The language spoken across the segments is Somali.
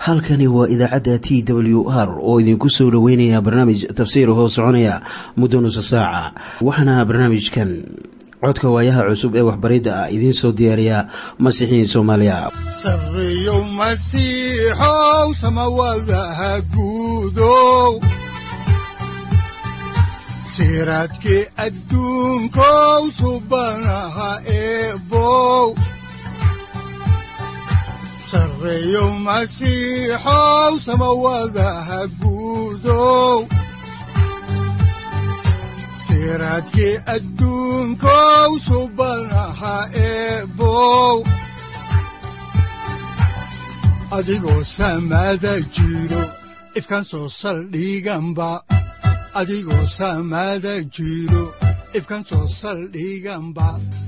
halkani waa idaacadda t w r oo idinku soo dhoweynaya barnaamij tafsiir hoo soconaya muddo nusa saaca waxaana barnaamijkan codka waayaha cusub ee waxbaridda ah idiin soo diyaariya masiixiin soomaaliya siraadkii adduunkow subanaha eebow sareeyow masiixow samawadaha guudow siraadkii adduunkow subanaha eebow adigoo samaada jiro ifkan soo saldhiganba adigoo saamaada jiro ifkan soo saldhiganba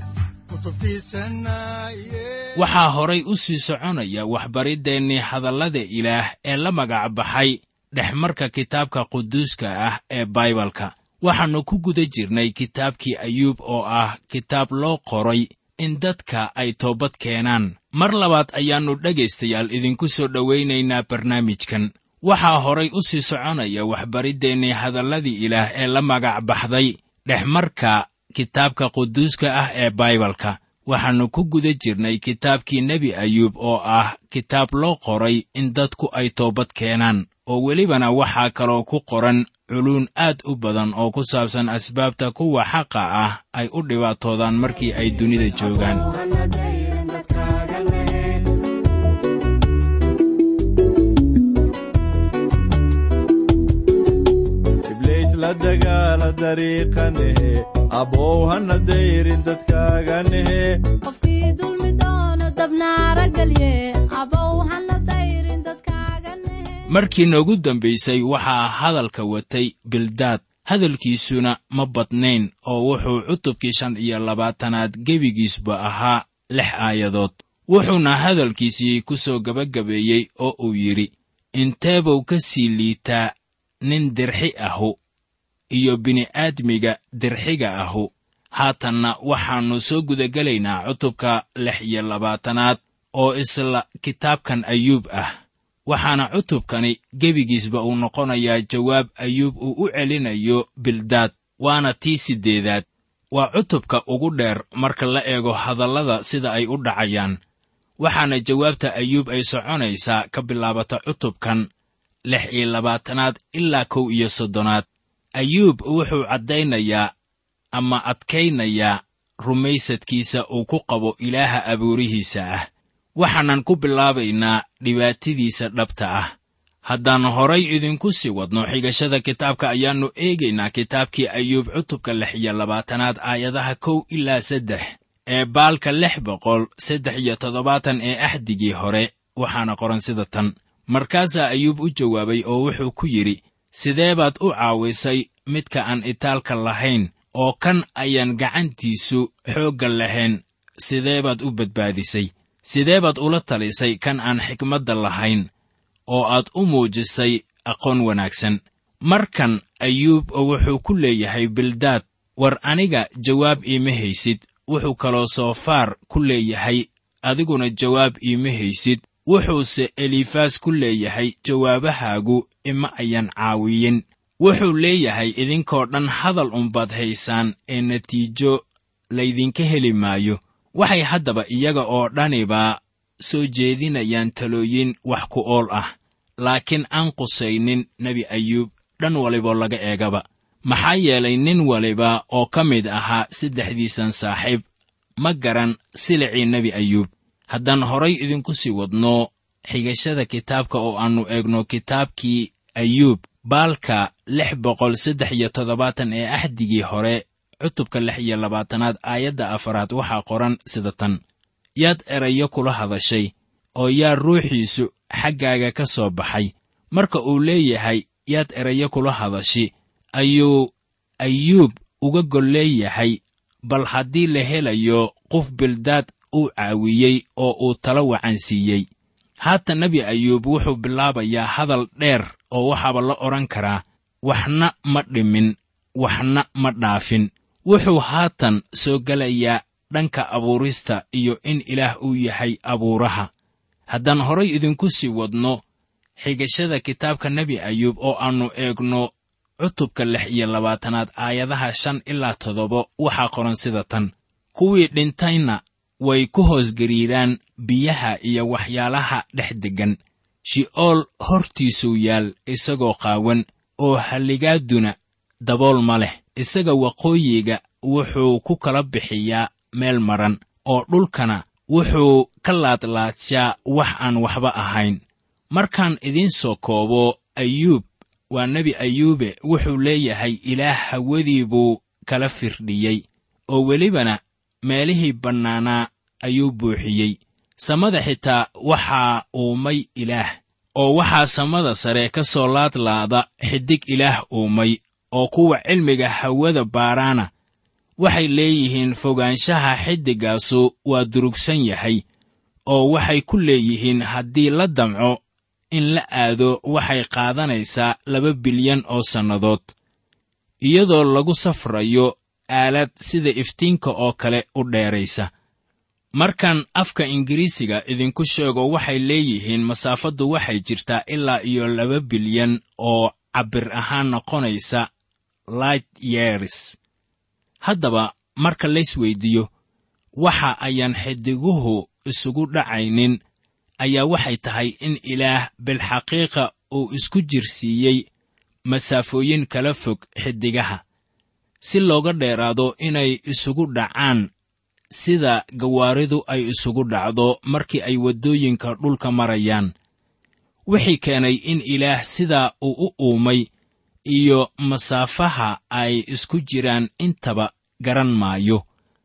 waxaa horay u sii soconaya waxbariddeenii hadallada ilaah ee la magac baxay dhexmarka kitaabka quduuska ah ee baibalka waxaannu ku guda jirnay kitaabkii ayuub oo ah kitaab loo qoray in dadka ay toobad keenaan mar labaad ayaannu dhegaystayaal idinku soo dhowaynaynaa barnaamijkan waxaa horay u sii soconaya waxbariddeenii hadalladii ilaah ee la magac baxday dhexmarka kitaabka quduuska ah ee baibalka waxaannu ku guda jirnay kitaabkii nebi ayuub oo ah kitaab loo qoray in dadku ay toobad keenaan oo welibana waxaa kaloo ku qoran culuun aad u badan oo ku saabsan asbaabta kuwa xaqa ah ay u dhibaatoodaan markii ay dunida joogaan abow hana dayrin dadkaaganehe qofkii dulmi doono dabnaara gelye abow hana dayrin dadkaaganehe markii noogu dambaysay waxaa hadalka watay bildaad hadalkiisuna ma badnayn oo wuxuu cutubkii shan iyo labaatanaad gebigiisba ahaa lix aayadood wuxuuna hadalkiisii ku soo gebagabeeyey oo uu yidhi inteebuu ka sii liitaa nin dirxi ahu iyo bini'aadmiga dirxiga ahu haatanna waxaannu soo gudagelaynaa cutubka lix iyo labaatanaad oo isla kitaabkan ayuub ah waxaana cutubkani gebigiisba uu noqonayaa jawaab ayuub uu u celinayo bildaad waana tii siddeedaad waa cutubka ugu dheer marka la eego hadallada sida ay u dhacayaan waxaana jawaabta ayuub ay soconaysaa ka bilaabata cutubkan lix iyo labaatanaad ilaa kow iyo soddonaad ayuub wuxuu caddaynayaa ama adkaynayaa rumaysadkiisa uu ku qabo ilaaha abuurihiisa ah waxaanan ku bilaabaynaa dhibaatadiisa dhabta ah haddaan horay idinku sii wadno xigashada kitaabka ayaannu eegaynaa kitaabkii ayuub cutubka lix iyo labaatanaad aayadaha kow ilaa saddex ee baalka lix boqol saddex iyo toddobaatan ee axdigii hore waxaana qoran sida tan markaasaa ayuub u jawaabay oo wuxuu ku yidhi sidee baad u caawisay midka aan itaalka lahayn oo kan ayaan gacantiisu xoogga lahayn sidee baad u badbaadisay sidee baad ula talisay kan aan xikmadda lahayn oo aad u muujisay aqoon wanaagsan markan ayuub wuxuu ku leeyahay bildaad war aniga jawaab iima haysid wuxuu kaloo soofaar ku leeyahay adiguna jawaab iima haysid wuxuuse elifaas ku leeyahay jawaabahaagu ima ayan caawiyin wuxuu leeyahay idinkoo dhan hadal unbaad haysaan ee natiijo laydinka heli maayo waxay haddaba iyaga oo dhaniba soo jeedinayaan talooyin wax ku ool ah laakiin aan qusaynin nebi ayuub dhan waliboo laga eegaba maxaa yeelay nin waliba oo ka mid ahaa saddexdiisan saaxiib ma garan silicii nebi ayuub haddaan horay idinku sii wadno xigashada kitaabka oo aannu eegno kitaabkii ayuub baalka lix boqol saddex iyo toddobaatan ee axdigii hore cutubka lix iyo labaatanaad aayadda afaraad waxaa qoran sida tan yaad erayo kula hadashay oo yaa ruuxiisu xaggaaga ka soo baxay marka uu leeyahay yaad erayo kula hadashi ayuu ayuub uga gol leeyahay bal haddii la helayo qof bildaad uu caawiyey oo uu talo wacansiiyey haatan nebi ayuub wuxuu bilaabayaa hadal dheer oo waxaaba la odhan karaa waxna ma dhimin waxna ma dhaafin wuxuu haatan soo gelayaa dhanka abuurista iyo in ilaah uu yahay abuuraha haddaan horay idinku sii wadno xigashada kitaabka nebi ayuub oo aannu eegno cutubka lix iyo labaatanaad aayadaha shan ilaa toddoba waxaa qoran sida tan kuwii dhintayna way ku hoos gariiraan biyaha iyo waxyaalaha dhex deggan shi'ool hortiisuu yaal isagoo qaawan oo halligaaduna dabool ma leh isaga waqooyiga wuxuu ku kala bixiyaa meel maran oo dhulkana wuxuu ka laadlaadshaa wax aan waxba ahayn markaan idiin soo koobo ayuub waa nebi ayuube wuxuu leeyahay ilaah hawadii buu kala firdhiyey oo welibana meelihii bannaanaa ayuu buuxiyey samada xitaa waxaa uumay ilaah oo waxaa samada sare ka soo laadlaada xidig ilaah uumay oo kuwa cilmiga hawada baaraana waxay leeyihiin fogaanshaha xiddiggaasu waa durugsan yahay oo waxay ku leeyihiin haddii la damco in la aado waxay qaadanaysaa laba bilyan oo sannadood iyadoo lagu safrayo aalad sida iftiinka oo kale u dheeraysa markaan afka ingiriisiga idinku sheego waxay leeyihiin masaafaddu waxay jirtaa ilaa iyo laba bilyan oo cabbir ahaan noqonaysa light years haddaba marka lays weyddiiyo waxa ayaan xidiguhu isugu dhacaynin ayaa waxay tahay in ilaah bilxaqiiqa uu isku jirsiiyey masaafooyin kala fog xiddigaha si looga dheeraado inay isugu dhacaan sida gawaaridu ay isugu dhacdo markii ay waddooyinka dhulka marayaan wixii keenay in ilaah sidaa uu u uumay iyo masaafaha ay isku jiraan intaba garan maayo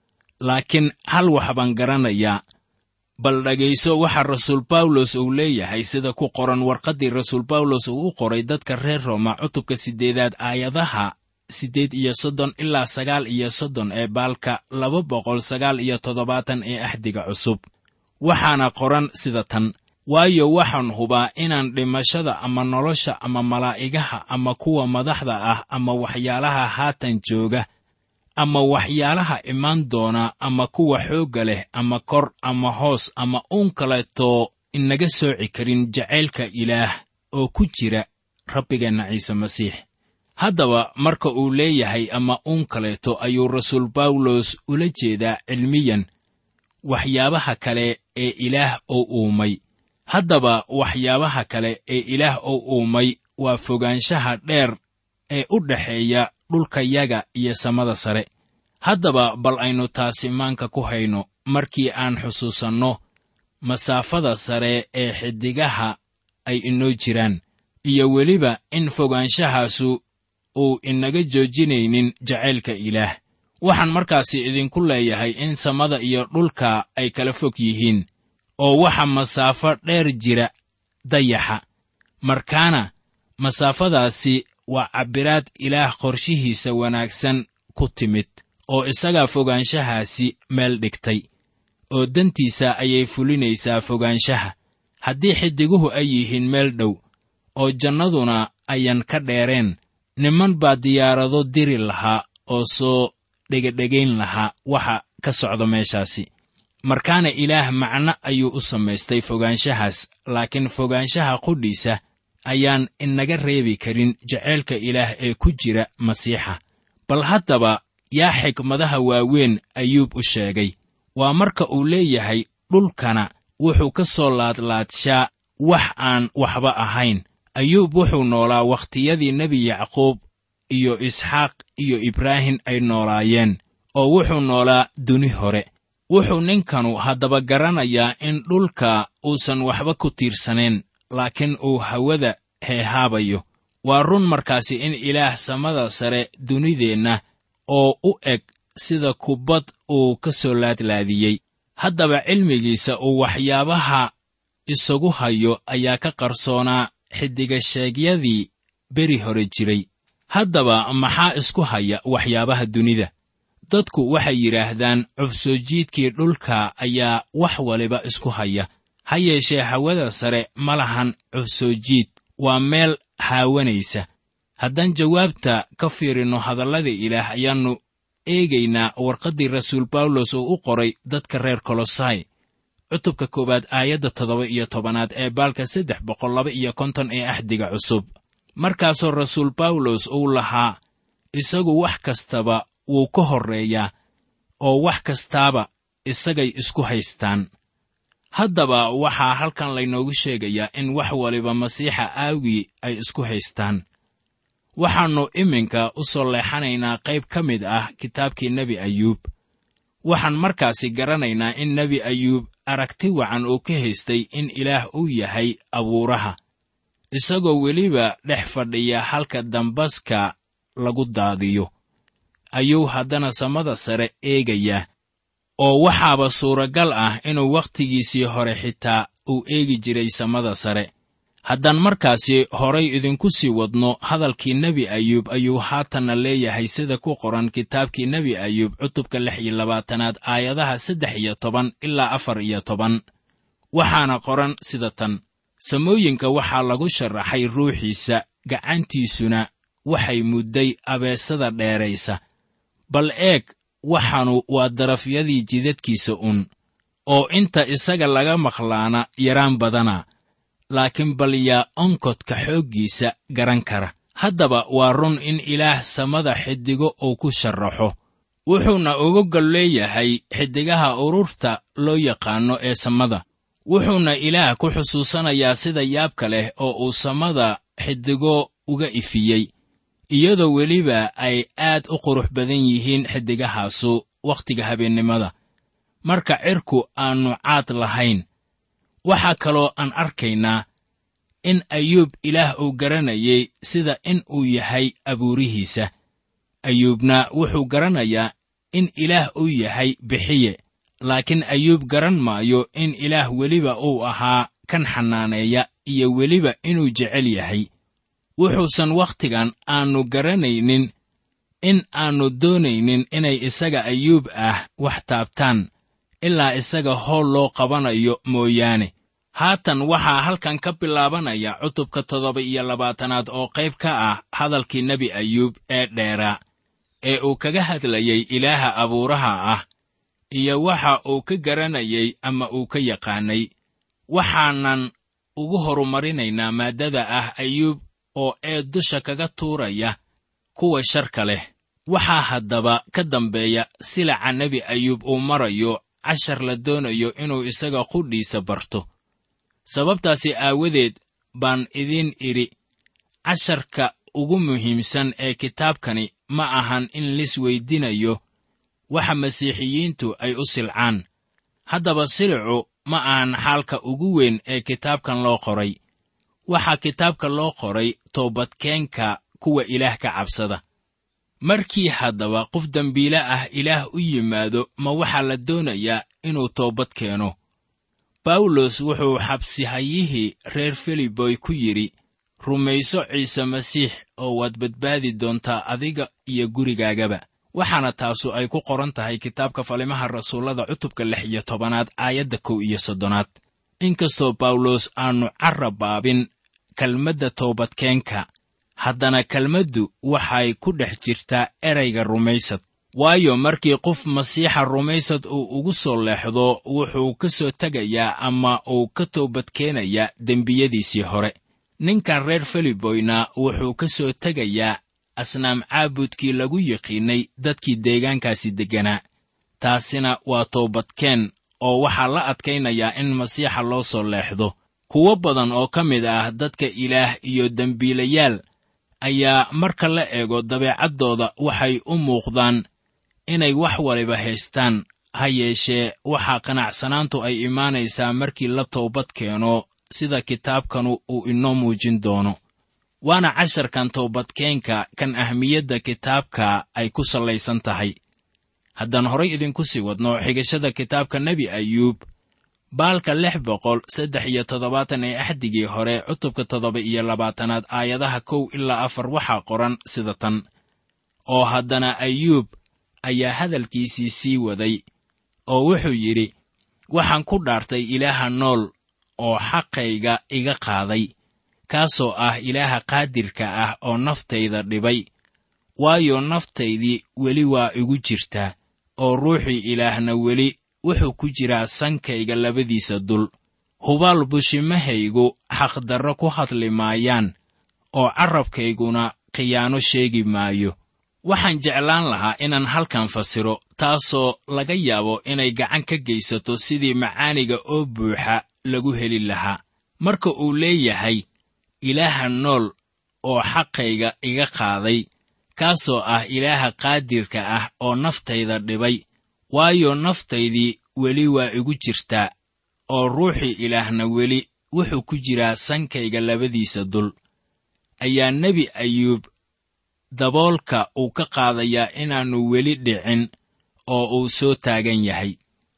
laakiin hal wax baan garanayaa bal dhegayso waxa rasuul bawlos uu leeyahay sida ku qoran warqaddii rasuul bawlos uu u qoray dadka reer rooma cutubka siddeedaad aayadaha siddeed iyo soddon ilaa sagaal iyo soddon ee baalka laba boqol sagaal iyo toddobaatan ee axdiga cusub waxaana qoran sida tan waayo waxaan hubaa inaan dhimashada ama nolosha ama malaa'igaha ama kuwa madaxda ah ama waxyaalaha haatan jooga ama waxyaalaha imaan doona ama kuwa xoogga leh ama kor ama hoos ama uun kaleetoo inaga sooci karin jacaylka ilaah oo ku jira rabbigeenna ciise masiix haddaba marka uu leeyahay ama uun kaleeto ayuu rasuul bawlos ula jeedaa cilmiyan waxyaabaha kale ee ilaah oo uumay haddaba waxyaabaha kale ee ilaah oo uumay waa fogaanshaha dheer ee u dhexeeya dhulkayaga iyo samada sare haddaba bal aynu taasi maanka ku hayno markii aan xusuusanno masaafada sare ee xiddigaha ay inoo jiraan iyo weliba in fogaanshahaasu uu inaga joojinaynin jacaylka ilaah waxaan markaasi idinku leeyahay in samada iyo dhulka ay kala fog yihiin oo waxa masaafo dheer jira dayaxa markaana masaafadaasi waa cabbiraad ilaah qorshihiisa wanaagsan ku timid oo isagaa fogaanshahaasi meel dhigtay oo dantiisa ayay fulinaysaa fogaanshaha haddii xidiguhu ay yihiin meel dhow oo jannaduna ayan ka dheereen niman baa diyaarado diri lahaa oo soo dhegedhegayn lahaa waxa ka socda meeshaasi markaana ilaah macno ayuu u samaystay fogaanshahaas laakiin fogaanshaha qudhiisa ayaan inaga reebi karin jaceylka ilaah ee ku jira masiixa bal haddaba yaa xikmadaha waaweyn ayuub u sheegay waa marka uu leeyahay dhulkana wuxuu ka soo laadlaadshaa wax aan waxba ahayn ayuub wuxuu noolaa wakhtiyadii nebi yacquub iyo isxaaq iyo ibraahim ay noolaayeen oo wuxuu noolaa duni hore wuxuu ninkanu haddaba garanayaa in dhulka uusan waxba ku tiirsanayn laakiin uu hawada heehaabayo waa run markaasi in ilaah samada sare dunideenna oo u eg sida kubbad uu ka soo laadlaadiyey haddaba cilmigiisa uu waxyaabaha isagu hayo ayaa ka qarsoonaa xiddigasheegyadii beri hore jiray haddaba maxaa isku haya waxyaabaha dunida dadku waxay yidhaahdaan cufsoojiidkii dhulka ayaa wax waliba isku haya ha yeeshee hawada sare ma lahan cufsoojiid waa meel haawanaysa haddaan jawaabta ka fiirinno hadallada ilaah ayaannu eegaynaa warqaddii rasuul bawlos uu u qoray dadka reer kolosai cutubka koowaad aayadda toddoba iyo tobanaad ee baalka saddex boqol laba iyo konton ee axdiga cusub markaasoo rasuul bawlos uu lahaa isagu wax kastaba wuu ka horreeyaa oo wax kastaaba isagay isku haystaan haddaba waxaa halkan laynoogu sheegayaa in wax waliba masiixa aawgii ay isku haystaan waxaannu iminka u soo leexanaynaa qayb ka mid ah kitaabkii nebi ayuub waxaan markaasi garanaynaa in nebi ayuub aragti wacan uu ka haystay in ilaah uu yahay abuuraha isagoo weliba dhex fadhiya halka dambaska lagu daadiyo ayuu haddana samada sare eegayaa oo waxaaba suuragal ah inuu wakhtigiisii hore xitaa uu eegi jiray samada sare haddaan markaasi horay idinku sii wadno hadalkii nebi ayuub ayuu haatanna leeyahay sida ku qoran kitaabkii nebi ayuub cutubka lix iyo labaatanaad aayadaha saddex iyo toban ilaa afar iyo toban waxaana qoran sida tan samooyinka waxaa lagu sharaxay ruuxiisa gacantiisuna waxay mudday abeesada dheeraysa bal eeg waxaanu waa darafyadii jidadkiisa un oo inta isaga laga maqlaana yaraan badana laakiin bal yaa onkodka xooggiisa garan kara haddaba waa run in ilaah samada xiddigo uu ku sharraxo wuxuuna uga gol leeyahay xiddigaha ururta loo yaqaanno ee samada wuxuuna ilaah ku xusuusanayaa sida yaabka leh oo uu samada xiddigo uga ifiyey iyadoo weliba ay aad u qurux badan yihiin xiddigahaasu wakhtiga habeennimada marka cirku aannu caad lahayn waxaa kaloo aan arkaynaa in ayuub ilaah uu garanayay sida in uu yahay abuurihiisa ayuubna wuxuu garanayaa in ilaah uu yahay bixiye laakiin ayuub garan maayo in ilaah weliba uu ahaa kan xannaaneeya iyo weliba inuu jecel yahay wuxuusan wakhtigan aannu garanaynin in aannu doonaynin inay isaga ayuub ah wax taabtaan ilaa isaga howl loo qabanayo mooyaane haatan waxaa halkan ka bilaabanaya cutubka toddoba iyo labaatanaad oo qayb ka ah hadalkii nebi ayuub ee dheeraa ee uu kaga hadlayey ilaaha abuuraha ah iyo waxa uu ka garanayay ama uu ka yaqaanay waxaanan ugu horumarinaynaa maaddada ah ayuub oo ee dusha kaga tuuraya kuwa sharka leh waxaa haddaba ka dambeeya silaca nebi ayuub uu marayo cashar la doonayo inuu isaga qudhiisa barto sababtaasi aawadeed baan idiin idhi casharka ugu muhiimsan ee kitaabkani ma ahan in lis weydinayo waxa masiixiyiintu ay u silcaan haddaba silicu ma ahan xaalka ugu weyn ee kitaabkan loo qoray waxaa kitaabka loo qoray toobadkeenka kuwa ilaah ka cabsada markii haddaba qof dembiile ah ilaah u yimaado ma waxaa la doonayaa inuu toobad keeno bawlos wuxuu xabsihayihii reer filiboy ku yidhi rumayso ciise masiix oo waad badbaadi doontaa adiga iyo gurigaagaba waxaana taasu ay ku qoran tahay kitaabka falimaha rasuullada cutubka lix iyo tobanaad aayadda kow iyo soddonaad inkastoo bawlos aannu carrabaabin kelmadda toobadkeenka haddana kelmaddu waxay ku dhex jirtaa erayga rumaysad waayo markii qof masiixa rumaysad uu ugu soo leexdo wuxuu ka soo tegayaa ama uu ka toobadkeenayaa dembiyadiisii hore ninkan reer filiboyna wuxuu ka soo tegayaa asnaam caabudkii lagu yiqiinnay dadkii deegaankaasi degganaa taasina waa toobadkeen oo waxaa la adkaynayaa in masiixa loo soo leexdo kuwo badan oo ka mid ah dadka ilaah iyo dembiilayaal ayaa marka la eego dabeecaddooda waxay u muuqdaan inay wax waliba haystaan ha yeeshee waxaa qanacsanaantu ay imaanaysaa markii la toobad keeno sida kitaabkanu uu inoo muujin doono waana casharkan toobadkeenka kan ahmiyadda kitaabka ay ku sallaysan tahay haddaan horay idinku sii wadno xigashada kitaabka nebi ayuub baalka lix boqol saddex iyo toddobaatan ee axdigii hore cutubka toddoba iyo labaatanaad aayadaha kow ilaa afar waxaa qoran sida tan oo haddana ayuub ayaa hadalkiisii sii waday oo wuxuu yidhi waxaan ku dhaartay ilaaha nool oo xaqayga iga qaaday kaasoo ah ilaaha qaadirka ah oo naftayda dhibay waayo naftaydii weli waa igu jirtaa oo ruuxii ilaahna weli wuxuu ku jiraa sankayga labadiisa dul hubaal bushimahaygu xaqdarro ku hadli maayaan oo carrabkayguna khiyaano sheegi maayo waxaan jeclaan lahaa inaan halkan fasiro taasoo laga yaabo inay gacan ka geysato sidii macaaniga oo buuxa lagu heli lahaa marka uu leeyahay ilaaha nool oo xaqayga iga qaaday kaasoo ah ilaaha qaadirka ah oo naftayda dhibay waayo naftaydii weli waa igu jirtaa oo ruuxii ilaahna weli wuxuu ku jiraa sankayga labadiisa dul ayaa nebi ayuub daboolka uu ka qaadayaa inaannu weli dhicin oo uu soo taagan yahay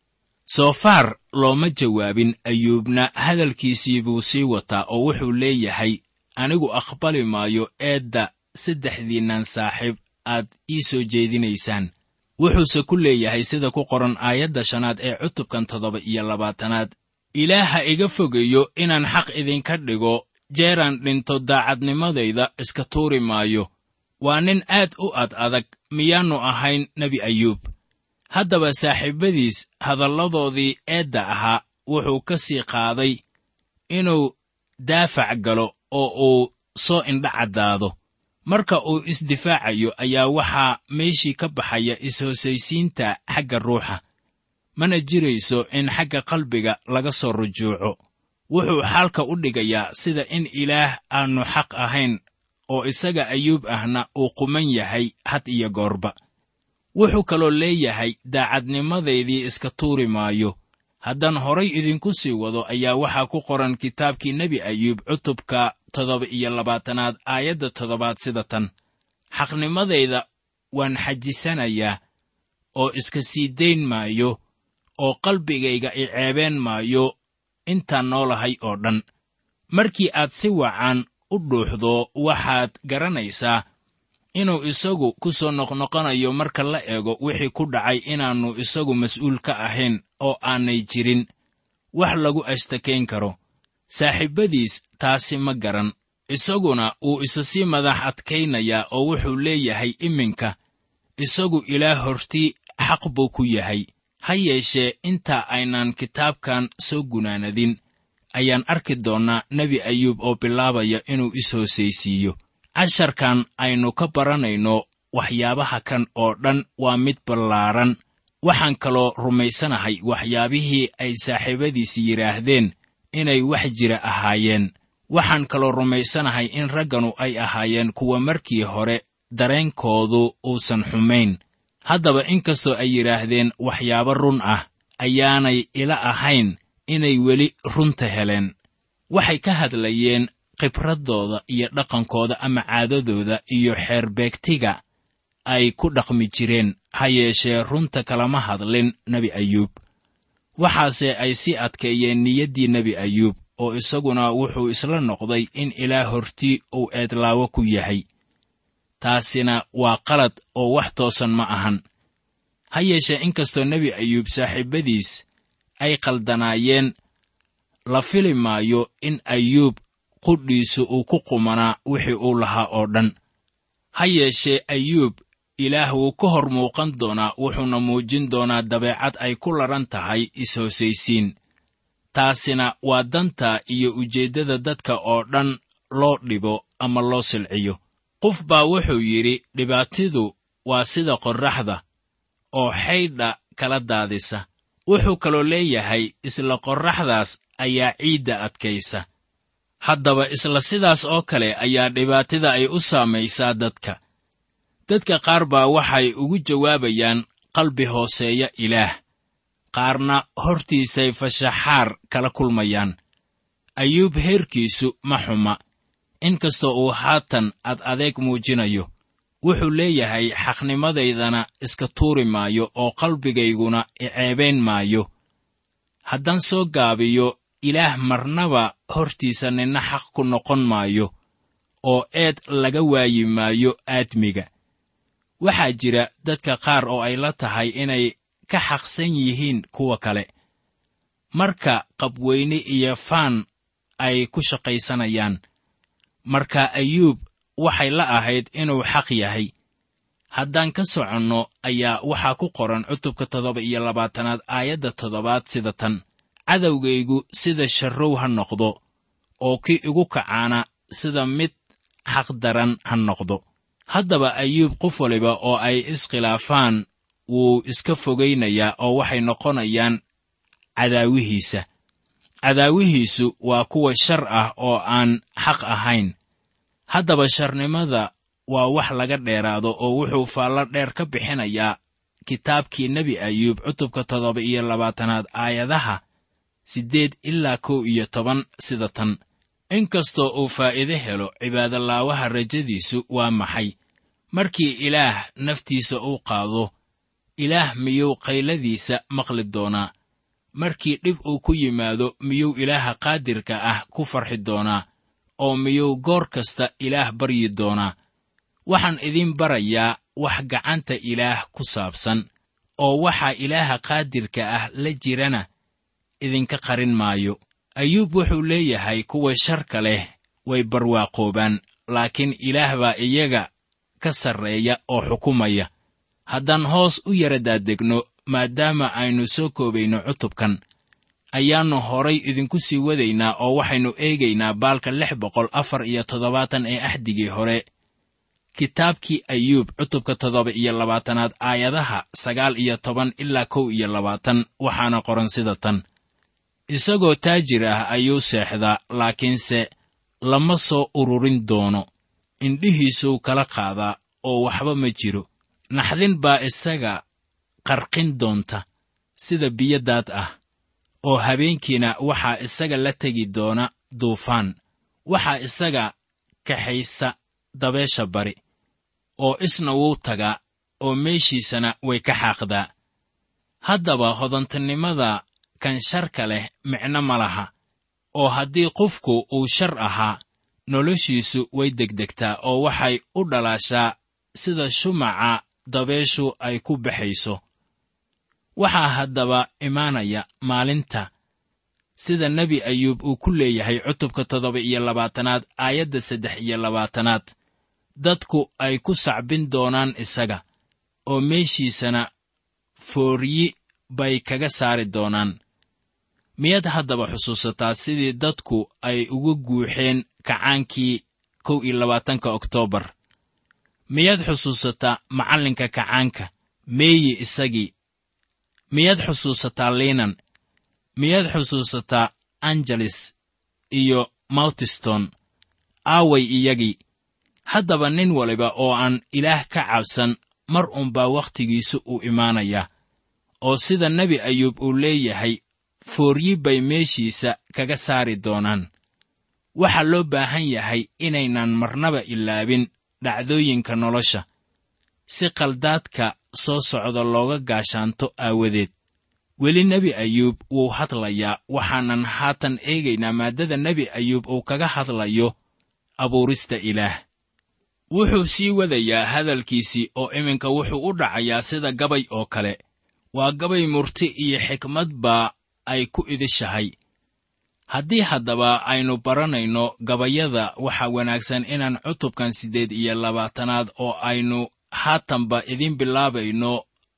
soofaar looma jawaabin ayuubna hadalkiisii buu sii wataa oo wuxuu leeyahay anigu aqbali maayo eedda saddexdiinnan saaxiib aad ii soo jeedinaysaan wuxuuse ku leeyahay sida ku qoran aayadda shanaad ee cutubkan toddoba iyo labaatanaad ilaaha iga fogeeyo inaan xaq idinka dhigo jeeraan dhinto daacadnimadayda iska tuuri maayo waa nin aad u ad adag miyaannu ahayn nebi ayuub haddaba saaxiibbadiis hadalladoodii eedda ahaa wuxuu ka sii qaaday inuu daafac galo oo uu soo indha caddaado marka uu isdifaacayo ayaa waxaa meeshii ka baxaya is-hoosaysiinta xagga ruuxa mana jirayso in xagga qalbiga laga soo rujuuco wuxuu xaalka u dhigayaa sida in ilaah aannu xaq ahayn oo isaga ayuub ahna uu quman yahay had iyo goorba wuxuu kaloo leeyahay daacadnimadaydii iska tuuri maayo haddaan horay idinku sii wado ayaa waxaa ku qoran kitaabkii nebi ayuub cutubka toddoba iyo labaatanaad aayadda toddobaad sida tan xaqnimadayda waan xajisanayaa oo iska sii dayn maayo oo qalbigayga i ceebeen maayo intaan noolahay oo dhan markii aad si wacan u dhuuxdo waxaad garanaysaa inuu isagu ku soo noqnoqonayo marka la eego wixii ku dhacay inaannu isagu mas'uul ka ahayn oo aanay jirin wax lagu ashtakayn karo saaxiibbadiis taasi ma garan isaguna wuu isa sii madax adkaynayaa oo wuxuu leeyahay iminka isagu ilaah hortii xaq buu ku yahay ha yeeshee intaa aynaan kitaabkan soo gunaanadin ayaan arki doonnaa nebi ayuub oo bilaabaya inuu is-hoosaysiiyo casharkan aynu ka baranayno waxyaabaha kan oo dhan waa mid ballaaran waxaan kaloo rumaysanahay waxyaabihii ay saaxiibadiis yidhaahdeen inay wax jira ahaayeen waxaan kaloo rumaysanahay in ragganu ay ahaayeen kuwa markii hore dareenkoodu uusan xumayn haddaba inkastoo ay yidhaahdeen waxyaabo run ah ayaanay ila ahayn inay weli runta heleen waxay ka hadlayeen khibraddooda iyo dhaqankooda ama caadadooda iyo xeerbeegtiga ay ku dhaqmi jireen ha yeeshee runta kalama hadlin nebi ayuub waxaase ay sii adkeeyeen niyaddii nebi ayuub oo isaguna wuxuu isla noqday in ilaah hortii uu eedlaawo ku yahay taasina waa qalad oo wax toosan ma ahan ha yeeshee inkastoo nebi ayuub saaxiibbadiis ay qaldanaayeen la fili maayo in ayuub qudhiisu uu ku qumanaa wixii uu lahaa oo dhan ha yeeshee ayuub ilaah wuu ka hor muuqan doonaa wuxuuna muujin doonaa dabeecad ay ku ladhan tahay is-hoosaysiin taasina waa danta iyo ujeeddada dadka oo dhan loo dhibo ama loo silciyo qof baa wuxuu yidhi dhibaatidu waa sida qorraxda oo xaydha kala daadisa wuxuu kaloo leeyahay isla qorraxdaas ayaa ciidda adkaysa haddaba isla sidaas oo kale ayaa dhibaatida ay u saamaysaa dadka dadka qaar baa waxay ugu jawaabayaan qalbi hooseeya ilaah qaarna hortiisay fashaxaar kala kulmayaan ayuub heerkiisu ma xuma inkastoo uu haatan ad adeeg muujinayo wuxuu leeyahay xaqnimadaydana iska tuuri maayo oo qalbigayguna iceebayn maayo haddaan soo gaabiyo ilaah marnaba hortiisa ninna xaq ku noqon maayo oo eed laga waayi maayo aadmiga waxaa jira dadka qaar oo ay la tahay inay ka xaqsan yihiin kuwa kale marka qabweyne iyo faan ay ku shaqaysanayaan marka ayuub waxay la ahayd inuu xaq yahay haddaan ka soconno ayaa waxaa ku qoran cutubka toddoba iyo labaatanaad aayadda toddobaad sida tan cadowgaygu sida sharrow ha noqdo oo kii igu kacaana sida mid xaqdaran ha noqdo haddaba ayuub qof waliba oo ay iskhilaafaan wuu iska fogaynayaa oo waxay noqonayaan cadaawihiisa cadaawihiisu waa kuwa shar ah oo aan xaq ahayn haddaba sharnimada waa wax laga dheeraado oo wuxuu faallo dheer ka bixinayaa kitaabkii nebi ayuub cutubka toddoba iyo labaatanaad aayadaha siddeed ilaa kow iyo toban sida tan inkastoo uu faa'iide helo cibaadolaawaha rajadiisu waa maxay markii ilaah naftiisa uu qaado ilaah miyuu qayladiisa maqli doonaa markii dhib uu ku yimaado miyuu ilaaha qaadirka ah ku farxi doonaa oo miyuu goor kasta ilaah baryi doonaa waxaan idiin barayaa wax gacanta ilaah ku saabsan oo waxaa ilaaha qaadirka ah la jirana idinka qarin maayo ayuub wuxuu leeyahay kuwa sharka leh way barwaaqoobaan laakiin ilaah baa iyaga ka sarreeya oo xukumaya haddaan hoos u yara daadegno maadaama aynu soo koobayno cutubkan ayaannu horay idinku sii wadaynaa oo waxaynu eegaynaa baalka lix boqol afar iyo toddobaatan ee axdigii hore kitaabkii ayuub cutubka toddoba iyo labaatanaad aayadaha sagaal iyo toban ilaa kow iyo labaatan waxaana qoran sida tan isagoo taajir ah ayuu seexdaa laakiinse lama soo ururin doono indhihiisuu kala qaadaa oo waxba ma jiro naxdin baa isaga qarqin doonta sida biyo daad ah oo habeenkiina waxaa isaga la tegi doona duufaan waxaa isaga kaxaysa dabeesha bari oo isna wuu tagaa oo meeshiisana way ka xaaqdaa haddaba hodantinimada kan sharka leh micno ma laha oo haddii qofku uu shar ahaa noloshiisu way degdegtaa oo waxay u dhalaashaa sida shumaca dabeeshu ay ku baxayso waxaa haddaba imaanaya maalinta sida nebi ayuub uu ku leeyahay cutubka toddoba iyo labaatanaad aayadda saddex iyo labaatanaad dadku ay ku sacbin doonaan isaga oo meeshiisana fooryi bay kaga saari doonaan miyaad haddaba xusuusataa sidii dadku ay uga guuxeen kacaankii kow iyo labaatanka oktoobar miyaad xusuusataa macallinka kacaanka meeyi isagii miyaad xusuusataa liinan miyaad xusuusataa angeles iyo mawtiston aaway iyagii haddaba nin waliba oo aan ilaah ka cabsan mar unbaa wakhtigiisu uu imaanayaa oo sida nebi ayuub uu leeyahay fooryi bay meeshiisa kaga saari doonaan waxaa loo baahan yahay inaynan marnaba ilaabin dhacdooyinka nolosha si qaldaadka soo socda looga gaashaanto aawadeed weli nebi ayuub wuu hadlayaa waxaanan haatan eegaynaa maaddada nebi ayuub uu kaga hadlayo abuurista ilaah wuxuu sii wadayaa hadalkiisii oo iminka wuxuu u dhacayaa sida gabay oo kale waa gabay murti iyo xikmad baa ay ku idishahay haddii haddaba aynu baranayno gabayada waxaa wanaagsan inaan cutubkan siddeed iyo labaatanaad oo aynu haatanba idiin bilaabayno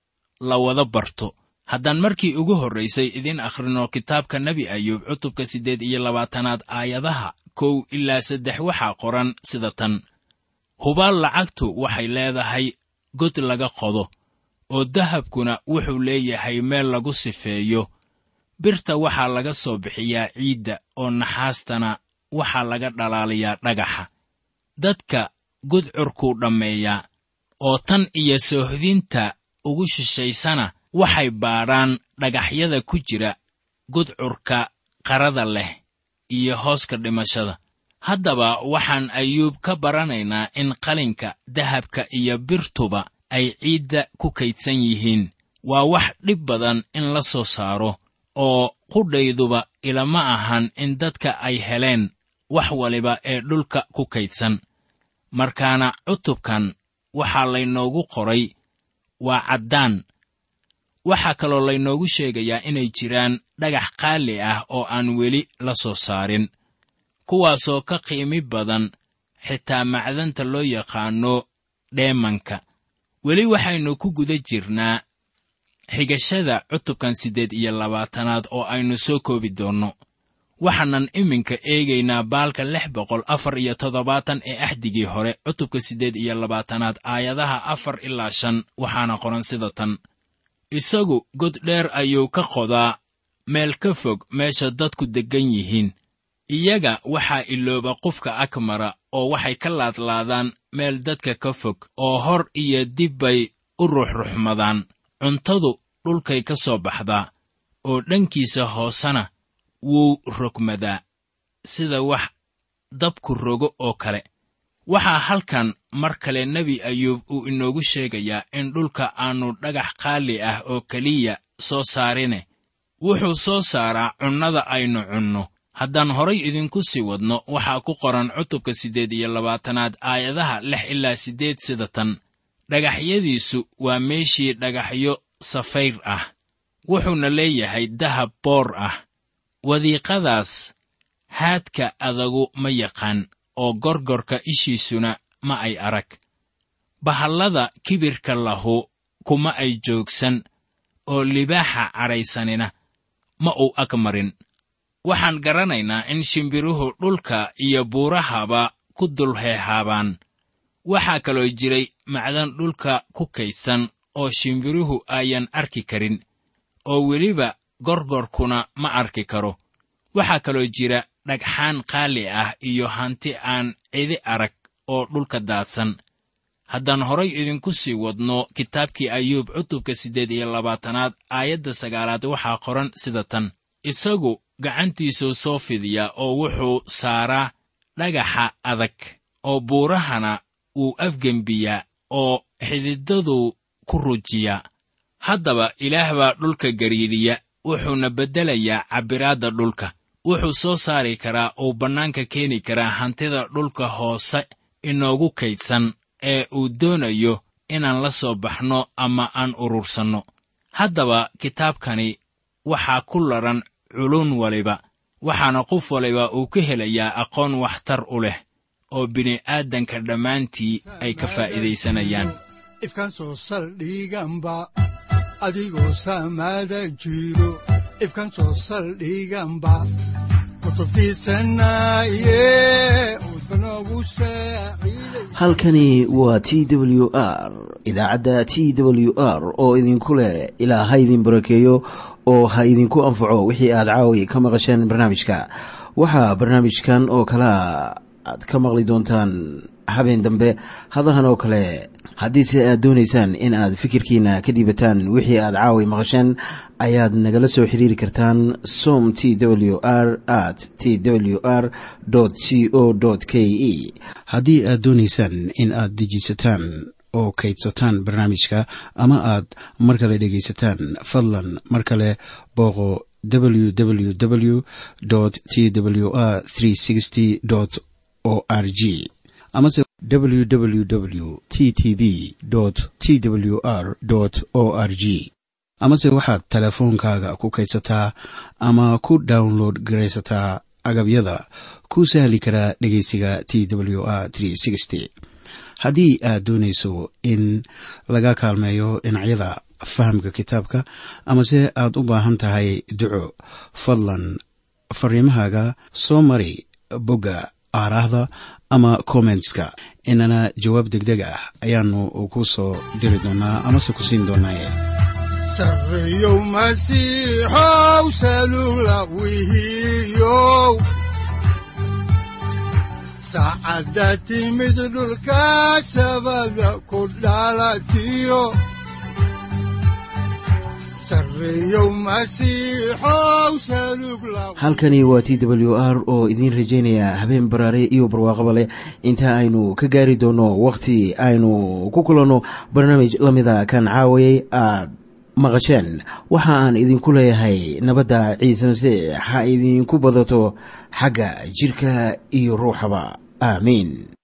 la wada barto haddaan markii ugu horraysay idiin akhrino kitaabka nebi ayuub cutubka siddeed iyo labaatanaad aayadaha kow ilaa saddex waxaa qoran sida tan hubaal lacagtu waxay leedahay god laga qodo oo dahabkuna wuxuu leeyahay meel lagu sifeeyo birta waxaa laga soo bixiyaa ciidda oo naxaastana waxaa laga dhalaalayaa dhagaxa dadka gudcurkuu dhammeeyaa oo tan iyo soohdinta ugu shishaysana waxay baadhaan dhagaxyada ku jira gudcurka qarada leh iyo hooska dhimashada haddaba waxaan ayuub ka baranaynaa in qalinka dahabka iyo birtuba ay ciidda ku kaydsan yihiin waa wax dhib badan in la soo saaro oo qudhayduba ilama ahan in dadka ay heleen wax waliba ee dhulka ku kaydsan markaana cutubkan waxaa laynoogu qoray waa caddaan waxaa kaloo laynoogu sheegayaa inay jiraan dhagax qaali ah oo aan weli la soo saarin kuwaasoo ka qiimi badan xitaa macdanta loo yaqaanno dheemanka weli waxaynu ku guda jirnaa xigashada cutubkan siddeed iyo labaatanaad oo aynu soo koobi doonno waxaanan iminka eegaynaa baalka lix boqol afar iyo toddobaatan ee axdigii hore cutubka siddeed iyo labaatanaad aayadaha afar ilaa shan waxaana qoran sida tan isagu god dheer ayuu ka qodaa meel ka fog meesha dadku deggan yihiin iyaga waxaa ilooba qofka ag mara oo waxay ka laadlaadaan meel dadka ka fog oo hor iyo dib bay u ruxruxmadaan cuntadu dhulkay ka soo baxdaa oo dhankiisa hoosena wuu rogmadaa sida wax dabku rogo oo kale waxaa halkan mar kale nebi ayuub uu inoogu sheegayaa in dhulka aannu dhagax qaali ah oo keliya soo saarine wuxuu soo saaraa cunnada aynu cunno haddaan horay idinku sii wadno waxaa ku qoran cutubka siddeed iyo labaatanaad aayadaha lix ilaa siddeed sida tan dhagaxyadiisu waa meeshii dhagaxyo safayr ah wuxuuna leeyahay dahab boor ah wadiiqadaas haadka adagu ma yaqaan oo gorgorka ishiisuna ma ay arag bahallada kibirka lahu kuma ay joogsan oo libaaxa cadhaysanina ma uu ag marin waxaan garanaynaa in shimbiruhu dhulka iyo buurahaba ku dul heehaabaan waxaa kaloo jiray macdan dhulka ku kaydsan oo shimbiruhu ayan arki karin oo weliba gorgorkuna ma arki karo waxaa kaloo jira dhagxaan qaali ah iyo hanti aan cidi arag oo dhulka daadsan haddaan horay idinku sii wadno kitaabkii ayuub cutubka siddeed iyo labaatanaad aayadda sagaalaad waxaa qoran sida tan isagu gacantiisuu soo fidiyaa oo wuxuu saaraa dhagaxa adag oo buurahana wuu afgembiyaa oo xididaduu ku rujiyaa haddaba ilaah baa dhulka gariiriya wuxuuna beddelayaa cabbiraadda dhulka wuxuu soo saari karaa uu bannaanka keeni karaa hantida dhulka hoose inoogu kaydsan ee uu doonayo inaan la soo baxno ama aan urursanno haddaba kitaabkani waxaa ku ladhan culun waliba waxaana qof waliba uu ka helayaa aqoon waxtar u leh oo bini'aadanka dhammaantii ay ka faa'iidaysanayaan ifkan soo saldhiganba adigoo saamaada jiro ifkan soo saldhiganba kutubtiisanaye udbanogu saaciiday halkani waa t w r idaacadda t w r oo idinku leh ilaa ha idin barakeeyo oo ha idinku anfaco wixii aad caawi ka maqasheen barnaamijka waxaa barnaamijkan oo kalaa aad ka maqli doontaan habeen dambe hadahan oo kale haddiise aad doonaysaan in aad fikirkiina ka dhiibataan wixii aad caawi maqasheen ayaad nagala soo xiriiri kartaan som t w r at t w r c o k e haddii aad doonaysaan in aad dejiisataan oo kaydsataan barnaamijka ama aad mar kale dhegaysataan fadlan mar kale booqo www t w r o r g amase www t t b t w r o r g amase waxaad teleefoonkaaga ku kaydsataa ama ku download garaysataa agabyada ku sahli karaa dhegeysiga t w r haddii aad doonayso in laga kaalmeeyo dhinacyada fahamka kitaabka amase aad u baahan tahay duco fadlan fariimahaaga soo mari bogga aaraahda ama kommentska inana jawaab degdeg ah ayaanu ku soo diri doonaa amase ku siin doonaaye sarreyow masiixow salula wihiyow saacadda timid dhulka sabada ku dhalatiyo sarreyow masiixow salug la halkani waa t w r oo idiin rajaynaya habeen baraare iyo barwaaqaba leh inta aynu ka gaari doono wakhti aynu ku kulanno barnaamij la mida kan caawayay aad maqasheen waxa aan idinku leeyahay nabadda ciise masiix ha idinku badato xagga jidhka iyo ruuxaba aamiin